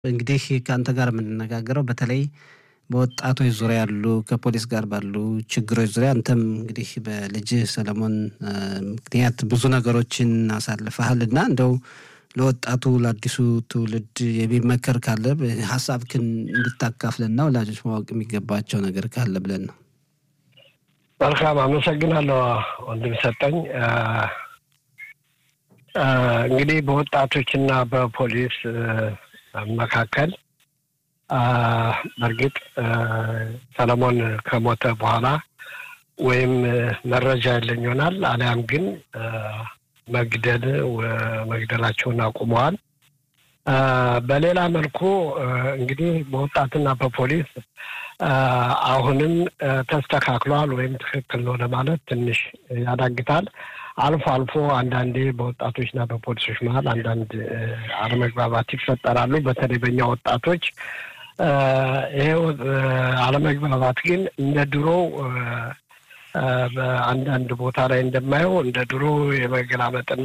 እንግዲህ ከአንተ ጋር የምንነጋገረው በተለይ በወጣቶች ዙሪያ ያሉ ከፖሊስ ጋር ባሉ ችግሮች ዙሪያ አንተም እንግዲህ በልጅህ ሰለሞን ምክንያት ብዙ ነገሮችን አሳልፈሃል እና እንደው ለወጣቱ ለአዲሱ ትውልድ የሚመከር ካለ ሀሳብክን እንድታካፍለና ወላጆች ማወቅ የሚገባቸው ነገር ካለ ብለን ነው። መልካም አመሰግናለሁ ወንድም ሰጠኝ። እንግዲህ በወጣቶችና በፖሊስ መካከል በእርግጥ ሰለሞን ከሞተ በኋላ ወይም መረጃ የለኝ ይሆናል አሊያም ግን መግደል መግደላቸውን አቁመዋል። በሌላ መልኩ እንግዲህ በወጣትና በፖሊስ አሁንም ተስተካክሏል ወይም ትክክል ነው ለማለት ትንሽ ያዳግታል። አልፎ አልፎ አንዳንዴ በወጣቶችና በፖሊሶች መሀል አንዳንድ አለመግባባት ይፈጠራሉ። በተለይ በእኛ ወጣቶች ይሄ አለመግባባት ግን እንደ ድሮው በአንዳንድ ቦታ ላይ እንደማየው እንደ ድሮ የመገላመጥና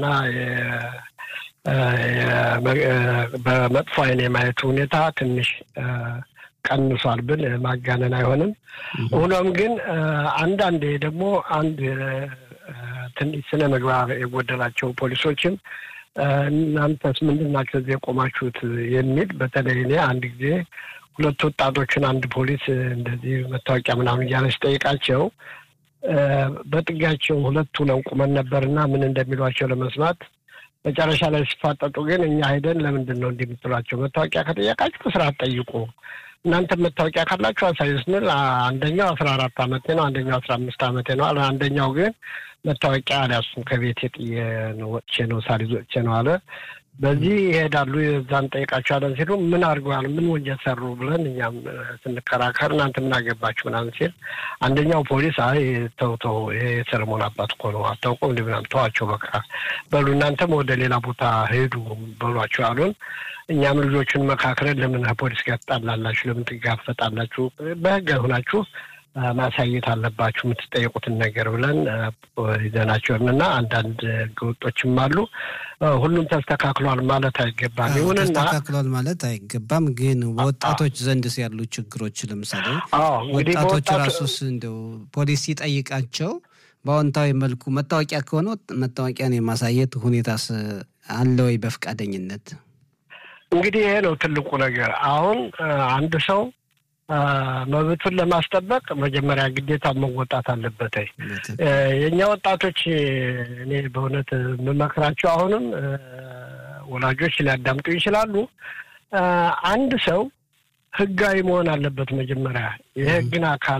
በመጥፎ ዓይን የማየት ሁኔታ ትንሽ ቀንሷል ብል ማጋነን አይሆንም። ሆኖም ግን አንዳንዴ ደግሞ አንድ ትንሽ ስነ ምግባር የጎደላቸው ፖሊሶችም እናንተስ ምንድን ናቸው እዚህ የቆማችሁት የሚል በተለይ እኔ አንድ ጊዜ ሁለት ወጣቶችን አንድ ፖሊስ እንደዚህ መታወቂያ ምናምን እያለ ሲጠይቃቸው በጥጋቸው ሁለቱ ነው ቁመን ነበርና ምን እንደሚሏቸው ለመስማት መጨረሻ ላይ ሲፋጠጡ ግን እኛ ሄደን ለምንድን ነው እንዲህ የምትሏቸው? መታወቂያ ከጠየቃችሁ በስርዓት ጠይቁ። እናንተ መታወቂያ ካላችሁ አሳዩ ስንል አንደኛው አስራ አራት አመቴ ነው፣ አንደኛው አስራ አምስት አመቴ ነው አለ። አንደኛው ግን መታወቂያ አልያዝኩም ከቤት የጥዬ ነው ወጥቼ ነው ሳልይዝ ወጥቼ ነው አለ። በዚህ ይሄዳሉ። የዛን ጠይቃቸዋለን ሲሉ ምን አድርገዋል፣ ምን ወንጀል ሰሩ ብለን እኛም ስንከራከር እናንተ ምን አገባችሁ ምናምን ሲል አንደኛው ፖሊስ አይ ተው ተው፣ ይሄ የሰለሞን አባት እኮ ነው አታውቁም እንዲ ምናምን ተዋቸው፣ በቃ በሉ እናንተም ወደ ሌላ ቦታ ሄዱ በሏቸው አሉን። እኛም ልጆቹን መካከልን ለምን ፖሊስ ጋር ትጣላላችሁ? ለምን ትጋፈጣላችሁ? በህግ ሆናችሁ ማሳየት አለባችሁ የምትጠየቁትን ነገር ብለን ይዘናቸውን እና አንዳንድ ህገወጦችም አሉ። ሁሉም ተስተካክሏል ማለት አይገባም። ይሁንና ተስተካክሏል ማለት አይገባም። ግን በወጣቶች ዘንድስ ያሉ ችግሮች ለምሳሌ እንግዲህ ወጣቶች ራሱስ እንደው ፖሊስ ሲጠይቃቸው በአዎንታዊ መልኩ መታወቂያ ከሆነ መታወቂያን የማሳየት ሁኔታስ አለ ወይ በፈቃደኝነት? እንግዲህ ይሄ ነው ትልቁ ነገር። አሁን አንድ ሰው መብቱን ለማስጠበቅ መጀመሪያ ግዴታ መወጣት አለበት። የእኛ ወጣቶች እኔ በእውነት የምመክራቸው አሁንም ወላጆች ሊያዳምጡ ይችላሉ። አንድ ሰው ህጋዊ መሆን አለበት። መጀመሪያ የህግን አካል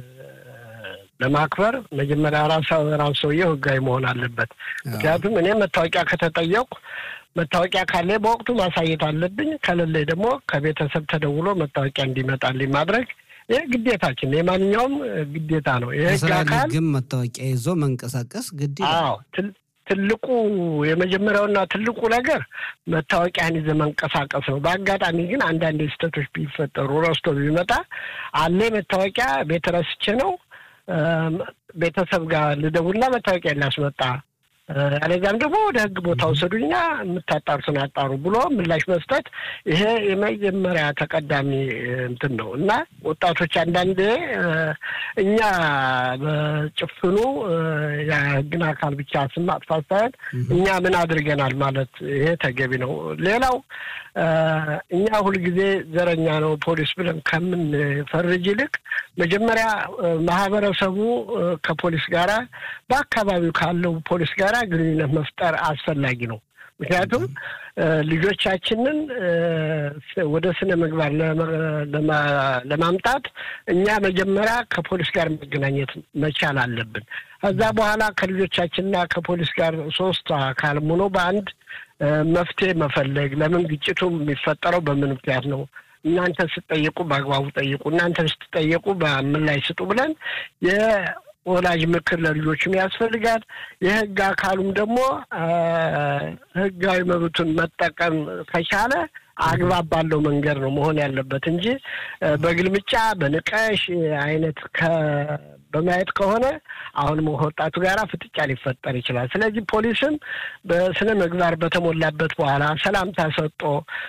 ለማክበር መጀመሪያ ራሱ ራሱ ሰውየው ህጋዊ መሆን አለበት። ምክንያቱም እኔ መታወቂያ ከተጠየቁ መታወቂያ ካለ በወቅቱ ማሳየት አለብኝ። ከሌለኝ ደግሞ ከቤተሰብ ተደውሎ መታወቂያ እንዲመጣልኝ ማድረግ ይህ ግዴታችን የማንኛውም ግዴታ ነው። የህግ አካል ግን መታወቂያ ይዞ መንቀሳቀስ ግድ አዎ ትልቁ የመጀመሪያውና ትልቁ ነገር መታወቂያን ይዘህ መንቀሳቀስ ነው። በአጋጣሚ ግን አንዳንድ ስህተቶች ቢፈጠሩ ረስቶ ቢመጣ አለ መታወቂያ ቤት ረስቼ ነው ቤተሰብ ጋር ልደውልና መታወቂያ ላስመጣ አለዚያም ደግሞ ወደ ህግ ቦታ ወሰዱኛ የምታጣሩትን አጣሩ ብሎ ምላሽ መስጠት ይሄ የመጀመሪያ ተቀዳሚ እንትን ነው እና ወጣቶች አንዳንዴ እኛ በጭፍኑ የህግን አካል ብቻ ስም ማጥፋት ሳይሆን እኛ ምን አድርገናል ማለት ይሄ ተገቢ ነው። ሌላው እኛ ሁልጊዜ ዘረኛ ነው ፖሊስ ብለን ከምን ፈርጅ ይልቅ መጀመሪያ ማህበረሰቡ ከፖሊስ ጋራ በአካባቢው ካለው ፖሊስ ጋራ ግንኙነት መፍጠር አስፈላጊ ነው። ምክንያቱም ልጆቻችንን ወደ ስነ ምግባር ለማምጣት እኛ መጀመሪያ ከፖሊስ ጋር መገናኘት መቻል አለብን። ከዛ በኋላ ከልጆቻችንና ከፖሊስ ጋር ሶስት አካል ሆኖ በአንድ መፍትሄ መፈለግ። ለምን ግጭቱ የሚፈጠረው በምን ምክንያት ነው? እናንተ ስትጠየቁ በአግባቡ ጠይቁ፣ እናንተ ስትጠየቁ በምላሽ ስጡ ብለን ወላጅ ምክር ለልጆችም ያስፈልጋል። የህግ አካሉም ደግሞ ህጋዊ መብቱን መጠቀም ከቻለ አግባብ ባለው መንገድ ነው መሆን ያለበት እንጂ በግልምጫ በንቀሽ አይነት በማየት ከሆነ አሁንም ወጣቱ ጋር ፍጥጫ ሊፈጠር ይችላል። ስለዚህ ፖሊስም በስነ ምግባር በተሞላበት በኋላ ሰላምታ ሰጦ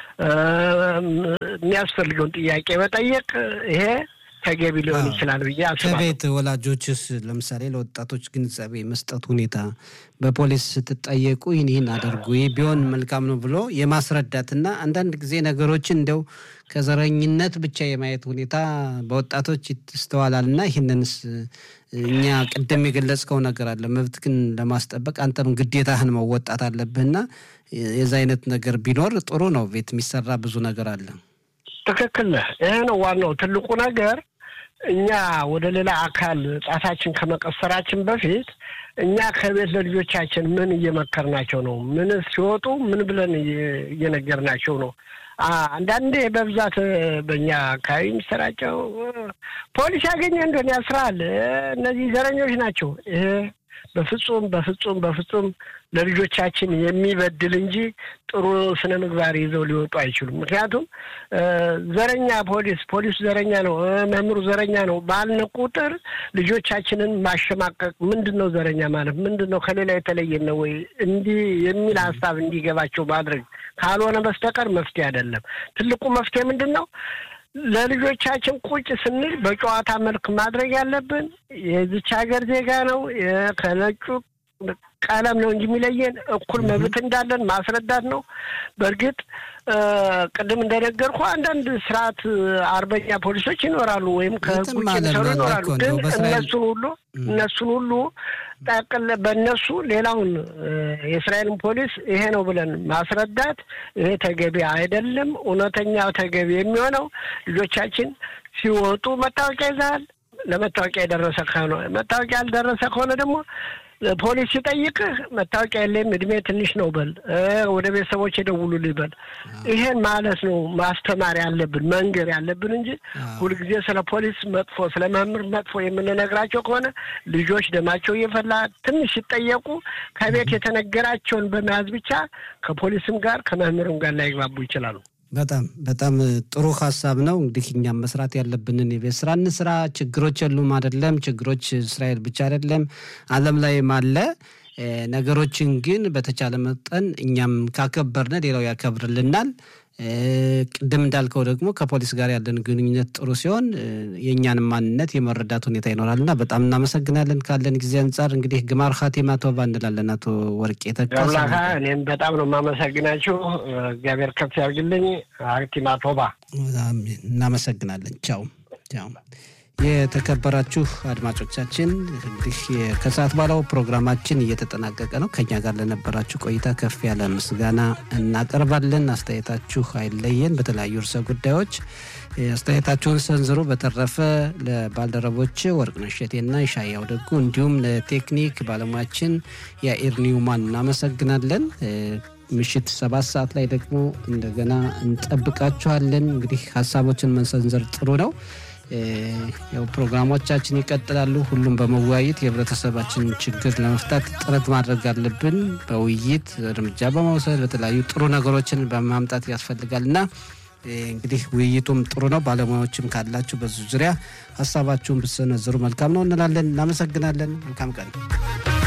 የሚያስፈልገውን ጥያቄ መጠየቅ ይሄ ተገቢ ሊሆን ይችላል ብዬ አስባለሁ። ከቤት ወላጆችስ ለምሳሌ ለወጣቶች ግንዛቤ መስጠት ሁኔታ በፖሊስ ስትጠየቁ ይህን ይህን አድርጉ ይህ ቢሆን መልካም ነው ብሎ የማስረዳትና አንዳንድ ጊዜ ነገሮችን እንደው ከዘረኝነት ብቻ የማየት ሁኔታ በወጣቶች ይስተዋላል እና ይህንንስ እኛ ቅድም የገለጽከው ነገር አለ መብት ግን ለማስጠበቅ አንተም ግዴታህን መወጣት አለብህና የዛ አይነት ነገር ቢኖር ጥሩ ነው። ቤት የሚሰራ ብዙ ነገር አለ። ትክክል ነህ። ይሄ ነው ዋናው ትልቁ ነገር። እኛ ወደ ሌላ አካል ጣታችን ከመቀሰራችን በፊት እኛ ከቤት ለልጆቻችን ምን እየመከርናቸው ነው? ምን ሲወጡ ምን ብለን እየነገርናቸው ነው? አንዳንዴ በብዛት በእኛ አካባቢ የሚሰራጨው ፖሊስ ያገኘ እንደሆነ ያስራል፣ እነዚህ ዘረኞች ናቸው። ይሄ በፍጹም በፍጹም በፍጹም ለልጆቻችን የሚበድል እንጂ ጥሩ ስነ ምግባር ይዘው ሊወጡ አይችሉም። ምክንያቱም ዘረኛ ፖሊስ ፖሊሱ ዘረኛ ነው፣ መምህሩ ዘረኛ ነው ባልን ቁጥር ልጆቻችንን ማሸማቀቅ ምንድን ነው ዘረኛ ማለት ምንድን ነው ከሌላ የተለየ ነው ወይ እንዲህ የሚል ሀሳብ እንዲገባቸው ማድረግ ካልሆነ በስተቀር መፍትሄ አይደለም። ትልቁ መፍትሄ ምንድን ነው? ለልጆቻችን ቁጭ ስንል በጨዋታ መልክ ማድረግ ያለብን የዚች ሀገር ዜጋ ነው ከነጩ ቀለም ነው እንጂ የሚለየን እኩል መብት እንዳለን ማስረዳት ነው። በእርግጥ ቅድም እንደነገርኩ አንዳንድ ስርዓት አርበኛ ፖሊሶች ይኖራሉ፣ ወይም ከህግ ውጭ የሚሰሩ ይኖራሉ። ግን እነሱን ሁሉ እነሱን ሁሉ ጠቅል በእነሱ ሌላውን የእስራኤልን ፖሊስ ይሄ ነው ብለን ማስረዳት ይሄ ተገቢ አይደለም። እውነተኛ ተገቢ የሚሆነው ልጆቻችን ሲወጡ መታወቂያ ይዘሃል፣ ለመታወቂያ የደረሰ ከሆነ መታወቂያ ያልደረሰ ከሆነ ደግሞ ፖሊስ ሲጠይቅህ መታወቂያ የለም እድሜ ትንሽ ነው በል፣ ወደ ቤተሰቦች የደውሉልኝ በል። ይሄን ማለት ነው ማስተማር ያለብን መንገር ያለብን እንጂ ሁልጊዜ ስለ ፖሊስ መጥፎ፣ ስለ መምህር መጥፎ የምንነግራቸው ከሆነ ልጆች ደማቸው እየፈላ ትንሽ ሲጠየቁ ከቤት የተነገራቸውን በመያዝ ብቻ ከፖሊስም ጋር ከመምህርም ጋር ላይግባቡ ይችላሉ። በጣም በጣም ጥሩ ሀሳብ ነው። እንግዲህ እኛም መስራት ያለብንን የቤት ስራ እንስራ። ችግሮች የሉም አይደለም። ችግሮች እስራኤል ብቻ አይደለም፣ ዓለም ላይም አለ። ነገሮችን ግን በተቻለ መጠን እኛም ካከበርን ሌላው ያከብርልናል። ቅድም እንዳልከው ደግሞ ከፖሊስ ጋር ያለን ግንኙነት ጥሩ ሲሆን የእኛን ማንነት የመረዳት ሁኔታ ይኖራል እና በጣም እናመሰግናለን። ካለን ጊዜ አንጻር እንግዲህ ግማር ኻቲማ ቶባ እንላለን። አቶ ወርቄ ተካሳ እኔም በጣም ነው የማመሰግናችሁ። እግዚአብሔር ከፍ ያርግልኝ። ኻቲማ ቶባ እናመሰግናለን። ቻው ቻው። የተከበራችሁ አድማጮቻችን እንግዲህ ከሰዓት በኋላው ፕሮግራማችን እየተጠናቀቀ ነው። ከኛ ጋር ለነበራችሁ ቆይታ ከፍ ያለ ምስጋና እናቀርባለን። አስተያየታችሁ አይለየን። በተለያዩ ርዕሰ ጉዳዮች አስተያየታችሁን ሰንዝሩ። በተረፈ ለባልደረቦች ወርቅነሽ እሸቴና ይሻያው ደጉ እንዲሁም ለቴክኒክ ባለሙያችን የኢር ኒውማን እናመሰግናለን። ምሽት ሰባት ሰዓት ላይ ደግሞ እንደገና እንጠብቃችኋለን። እንግዲህ ሀሳቦችን መሰንዘር ጥሩ ነው። ያው ፕሮግራሞቻችን ይቀጥላሉ። ሁሉም በመወያየት የህብረተሰባችንን ችግር ለመፍታት ጥረት ማድረግ አለብን። በውይይት እርምጃ በመውሰድ በተለያዩ ጥሩ ነገሮችን በማምጣት ያስፈልጋል እና እንግዲህ ውይይቱም ጥሩ ነው። ባለሙያዎችም ካላችሁ በዙ ዙሪያ ሀሳባችሁን ብትሰነዝሩ መልካም ነው እንላለን። እናመሰግናለን። መልካም ቀን